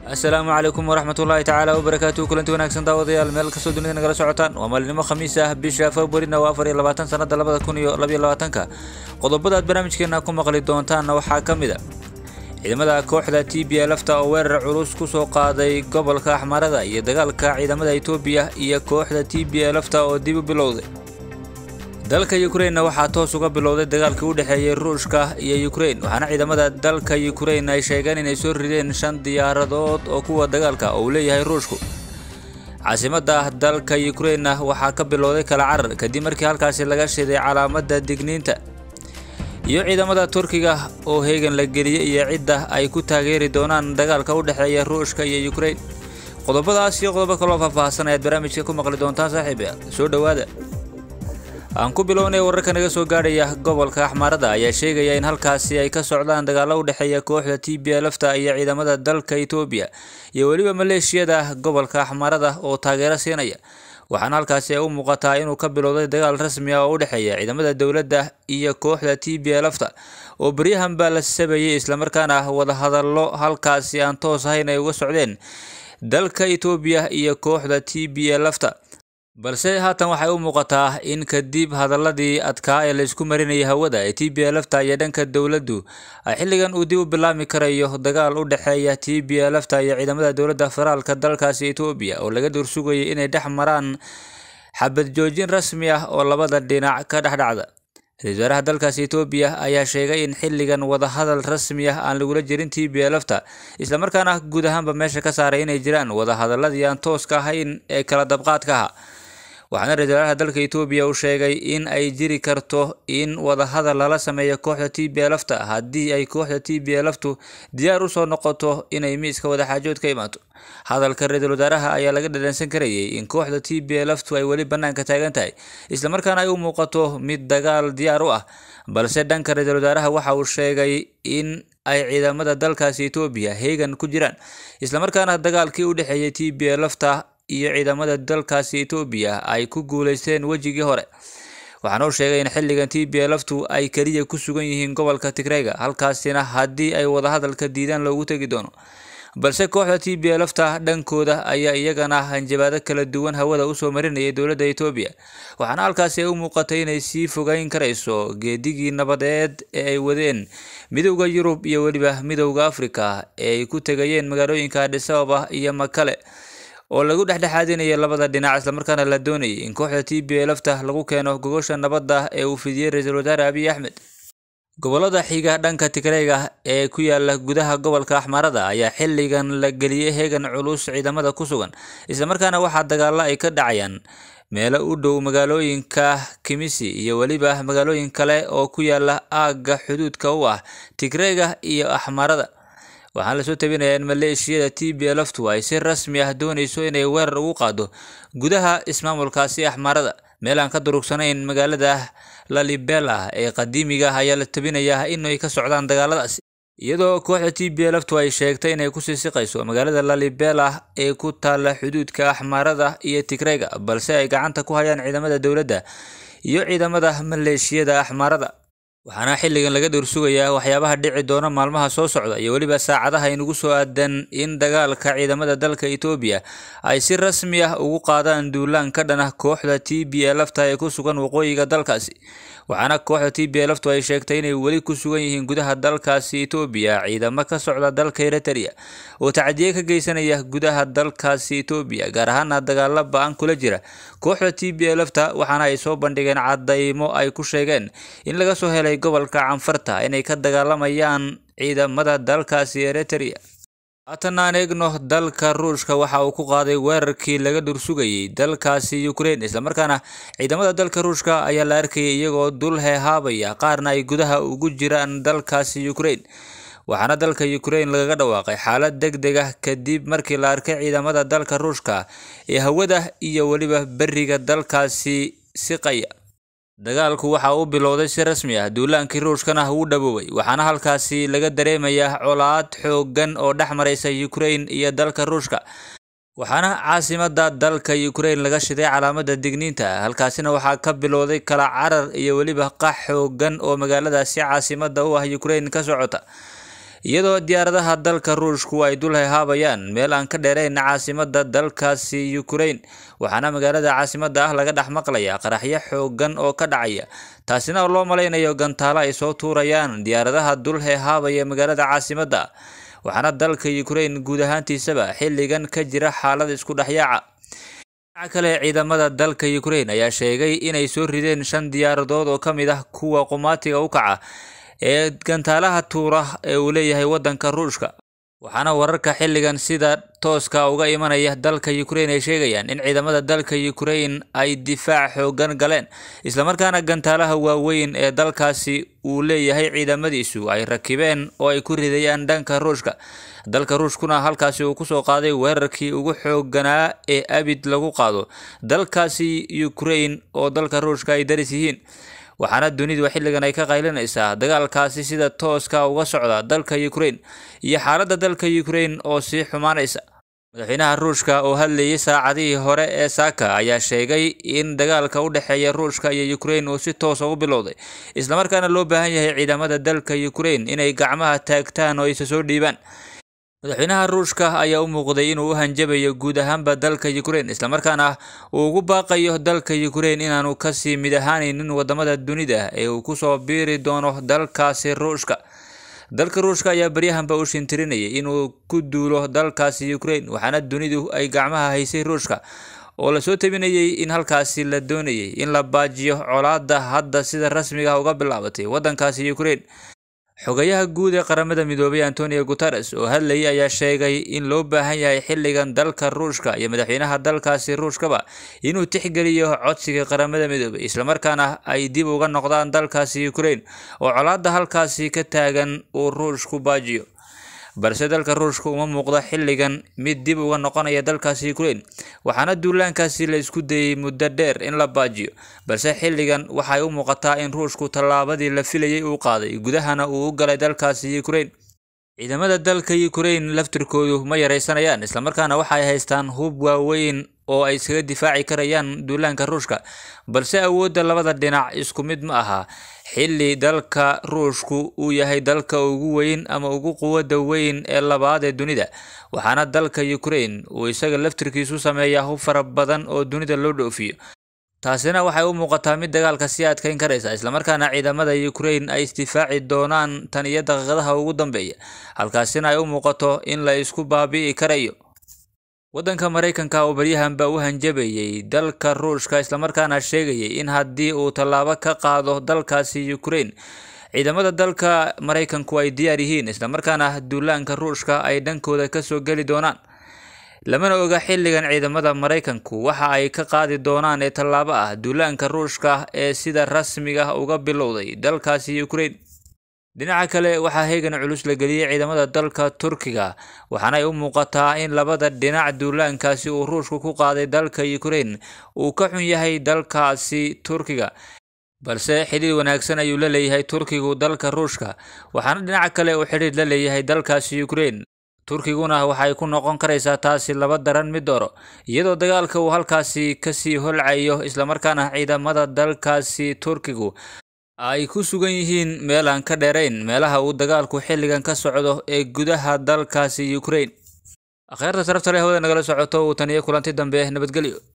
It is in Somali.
asalaamu calaykum waraxmat ullaahi tacaala wabarakaatu kulanti wanaagsan daawadayaal meel kastoo dunida nagala socotaan waa maalinimo khamiis ah bisha februarina waa afar iyo labaatan sanada labada kun iyo labaiyo labaatanka qodobada aad barnaamijkeena ku maqli doontaanna waxaa ka mid a ciidamada kooxda t b lfta oo weerar culus kusoo qaaday gobolka axmarada iyo dagaalka ciidamada etoobiya iyo kooxda t b lfta oo dib u bilowday dalka ukrainna waxaa toos uga bilowday dagaalkii u dhexeeyey ruushka iyo ukrain waxaana ciidamada dalka ukrain ay sheegeen inay soo rideen shan diyaaradood oo kuwa dagaalka oo uu leeyahay ruushku caasimada dalka ukrainna waxaa ka bilowday kala carar kadib markii halkaasi laga shiday calaamada digniinta iyo ciidamada turkiga oo heegan la geliyey iyo cidda ay ku taageeri doonaan dagaalka u dhexeeya ruushka iyo ukrain qodobadaas iyo qodobo kaloo faahfaahsan ayaad barnaamijka ku maqli doontaan saaxiib soo dhowaada aan ku bilownay wararka naga soo gaadhaya gobolka axmaarada ayaa sheegaya in halkaasi ay ka socdaan dagaalo u dhexeeya kooxda t b lfta iyo ciidamada dalka etoobiya iyo weliba maleeshiyada gobolka axmaarada oo taageero siinaya waxaana halkaasi ay u muuqataa inuu ka bilowday dagaal rasmi ah oo u dhexeeya ciidamada dowladda iyo kooxda t b lfta oo beryahan baa la sabayay islamarkaana wadahadallo halkaasi aan toos ahayn ay uga socdeen dalka etoobiya iyo kooxda t b lfta balse haatan waxay u muuqataa in kadib hadaladii adkaa ee laysku marinayay hawada ee t b lfta iyo dhanka dowladdu ay xilligan uu dib u bilaami karayo dagaal u dhexeeya t b lfta iyo ciidamada dowladda federaalka dalkaasi etoobiya oo laga duursugayay inay dhex maraan xabad joojin rasmi ah oo labada dhinac ka dhex dhacda ra-isul wasaaraha dalkaasi etoobiya ayaa sheegay in xilligan wadahadal rasmi ah aan lagula jirin t b lfta islamarkaana guud ahaanba meesha ka saaray inay jiraan wadahadaladii aan tooska ahayn ee kala dabqaadka aha waxaana ra-isul wasaaraha dalka etoobiya uu sheegay in ay jiri karto in wadahadal lala sameeyo kooxda t b lfta haddii ay kooxda t b lftu diyaar usoo noqoto inay miiska wadaxaajood ka imaato hadalka ra-isul wasaaraha ayaa laga dhadhansan karayay in kooxda t b lftu ay weli banaanka taagan tahay islamarkaana ay u muuqato mid dagaal diyaar u ah balse dhanka ra-isul wasaaraha waxa uu sheegay in ay ciidamada dalkaasi etoobiya heegan ku jiraan islamarkaana dagaalkii u dhexeeyay t b lfta iyo ciidamada dalkaasi etoobiya ay ku guuleysteen wejigii hore waxaana uu sheegay in xilligan t b lftu ay keliya ku sugan yihiin gobolka tigreyga halkaasina haddii ay wadahadalka diidaan loogu tegi doono balse kooxda t b lfta dhankooda ayaa iyagana hanjabaado kala duwan hawada usoo marinayay dowladda etoobiya waxaana halkaasi ay u muuqatay inay sii fogeyn karayso geedigii nabadeed ee ay wadeen midowda yurub iyo weliba midowda afrika ee ay ku tegayeen magaalooyinka adhisababa iyo makale oo lagu dhexdhexaadinaya labada dhinac islamarkaana la doonayay in kooxda t b lfta lagu keeno gogosha nabadda ee uu fidiyey ra-iisul wasaare abiy axmed gobolada xiga dhanka tigreyga ee ku yaala gudaha gobolka axmarada ayaa xilligan la geliyey heegan culus ciidamada ku sugan islamarkaana waxaa dagaalo ay ka dhacayaan meelo u dhow magaalooyinka kimisi iyo weliba magaalooyin kale oo ku yaala aagga xuduudka u ah tigreyga iyo axmarada waxaana lasoo tabinayaa in maleeshiyada t b lftu ay si rasmi ah dooneyso inay weerar ugu qaado gudaha ismaamulkaasi axmarada meel aan ka durugsanayn magaalada lalibela ee qadiimiga ayaa la tabinayaa inay ka socdaan dagaaladaasi iyadoo kooxda t b lftu ay sheegtay inay kusii siqayso magaalada lalibela ee ku taala xuduudka axmarada iyo tigreyga balse ay gacanta ku hayaan ciidamada dowladda iyo ciidamada maleeshiyada axmarada waxaana xilligan laga dhowrsugayaa waxyaabaha dhici doona maalmaha soo socda iyo weliba saacadaha inugu soo aadan in dagaalka ciidamada dalka etoobiya ay si rasmi ah ugu qaadaan duulaan ka dhan ah kooxda t b lfta ee ku sugan waqooyiga dalkaasi waxaana kooxda t b lftu ay sheegtay inay weli ku sugan yihiin gudaha dalkaasi etoobiya ciidamo ka socda dalka eritrea oo tacdiye ka geysanaya gudaha dalkaasi etoobiya gaar ahaana dagaalo ba-an kula jira kooxda t b lfta waxaana ay soo bandhigeen cadaymo ay ku sheegeen in laga soo helay gobolka canfarta inay ka dagaalamayaan ciidamada dalkaasi eritrea haatan aan eegno dalka ruushka waxa uu ku qaaday weerarkii laga dhursugayay dalkaasi ukrain islamarkaana ciidamada dalka ruushka ayaa la arkayay iyagoo dul heehaabaya qaarna ay gudaha ugu jiraan dalkaasi ukrain waxaana dalka ukrain lagaga dhawaaqay xaalad deg deg ah kadib markii la arkay ciidamada dalka ruushka ee hawada iyo weliba beriga dalkaasi siqaya dagaalku waxa uu bilowday si rasmi ah duulaankii ruushkana wuu dhaboobay waxaana halkaasi laga dareemayaa colaad xooggan oo dhex maraysa ukrain iyo dalka ruushka waxaana caasimada dalka ukrain laga shiday calaamada digniinta halkaasina waxaa ka bilowday kala carar iyo weliba qax xooggan oo magaaladaasi caasimada u ah ukrain ka socota iyadoo diyaaradaha dalka ruushku ay dul hehaabayaan meel aan ka dheerayn caasimada dalkaasi ukraine waxaana magaalada caasimada ah laga dhex maqlayaa qaraxyo xoogan oo ka dhacaya taasina oo loo malaynayo gantaalo ay soo tuurayaan diyaaradaha dul hehaabaya magaalada caasimada waxaana dalka ukraine guud ahaantiisaba xilligan ka jira xaalad isku dhexyaaca dhinaca kale ciidamada dalka ukraine ayaa sheegay inay soo rideen shan diyaaradood oo ka mid ah kuwa qumaatiga u kaca ee gantaalaha tuura ee uu leeyahay waddanka ruushka waxaana wararka xilligan sida tooska uga imanaya dalka ukraine ay sheegayaan in ciidamada dalka ukraine ay difaac xoogan galeen islamarkaana gantaalaha waaweyn ee dalkaasi uu leeyahay ciidamadiisu ay rakibeen oo ay ku ridayaan dhanka ruushka dalka ruushkuna halkaasi uu kusoo qaaday weerarkii ugu xooganaa ee abid lagu qaado dalkaasi ukraine oo dalka ruushka ay daris yihiin waxaana dunidu xilligan ay ka qaylinaysaa dagaalkaasi sida tooska uga socda dalka ukraine iyo xaaladda dalka ukraine oo sii xumaanaysa madaxweynaha ruushka oo hadlayay saacadihii hore ee saaka ayaa sheegay in dagaalka u dhexeeya ruushka iyo ukraine uu si toosa u bilowday islamarkaana loo baahan yahay ciidamada dalka ukraine inay gacmaha taagtaan oo isa soo dhiibaan madaxweynaha ruushka ayaa u muuqday inuu u hanjabayo guud ahaanba dalka ukraine islamarkaana uu ugu baaqayo dalka ukraine inaanu kasii mid ahaanaynin wadamada dunida ee uu kusoo biiri doono dalkaasi ruushka dalka ruushka ayaa baryahanba u shintirinayay inuu ku duulo dalkaasi ukraine waxaana dunidu ay gacmaha haysay ruushka oo lasoo tabinayay in halkaasi la doonayay in la baajiyo colaada hadda sida rasmiga ah uga bilaabatay waddankaasi ukraine xogayaha guud ee qaramada midoobay antonio guteres oo hadlayay ayaa sheegay in loo baahan yahay xilligan dalka ruushka iyo madaxweynaha dalkaasi ruushkaba inuu tixgeliyo codsiga qaramada midoobay islamarkaana ay dib uga noqdaan dalkaasi ukraine oo colaada halkaasi ka taagan uu ruushku baajiyo balse dalka ruushka uma muuqdo xilligan mid dib uga noqonaya dalkaasi ukraine waxaana duulaankaasi la isku dayay muddo dheer in la baajiyo balse xilligan waxay u muuqataa in ruushku tallaabadii la filayay uu qaaday gudahana uu u galay dalkaasi ukraine ciidamada dalka ukraine laftirkoodu ma yaraysanayaan islamarkaana waxay haystaan hub waaweyn oo ay iskaga difaaci karayaan duulaanka ruushka balse awoodda labada dhinac isku mid ma aha xilli dalka ruushku uu yahay dalka ugu weyn ama ugu quwadda weyn ee labaad ee dunida waxaana dalka ukraine uu isaga laftirkiisu sameeyaa hub fara badan oo dunida loo dhoofiyo taasina waxay u muuqataa mid dagaalka sii adkeyn karaysa islamarkaana ciidamada ukraine ay isdifaaci doonaan tan iyo daqiiqadaha ugu dambeeya halkaasina ay u muuqato in la isku baabi'i karayo waddanka maraykanka oo baryahanba u hanjabayay dalka ruushka islamarkaana sheegayay in haddii uu tallaabo ka qaado dalkaasi ukraine ciidamada dalka maraykanku ay diyaar yihiin islamarkaana duulaanka ruushka ay dhankooda kasoo geli doonaan lamana oga xilligan ciidamada maraykanku waxa ay ka qaadi doonaan ee tallaabo ah duulaanka ruushka ee sida rasmiga uga bilowday dalkaasi ukraine dhinaca kale waxaa heegan culus la geliyey ciidamada dalka turkiga waxaana ay u muuqataa in labada dhinac duulaankaasi uu ruushku ku qaaday dalka ukraine uu ka xun yahay dalkaasi turkiga balse xidhiir wanaagsan ayuu la leeyahay turkigu dalka ruushka waxaana dhinaca kale uu xidhiir la leeyahay dalkaasi ukraine turkiguna waxay ku noqon karaysaa taasi laba daran mid dooro iyadoo dagaalka uu halkaasi kasii holcayo islamarkaana ciidamada dalkaasi turkigu ay ku sugan yihiin meel aan ka dheerayn meelaha uu dagaalku xilligan ka socdo ee gudaha dalkaasi ukraine akhyaarta sarafta leh hawada nagala socoto uu taniyo kulanti dambe nabadgelyo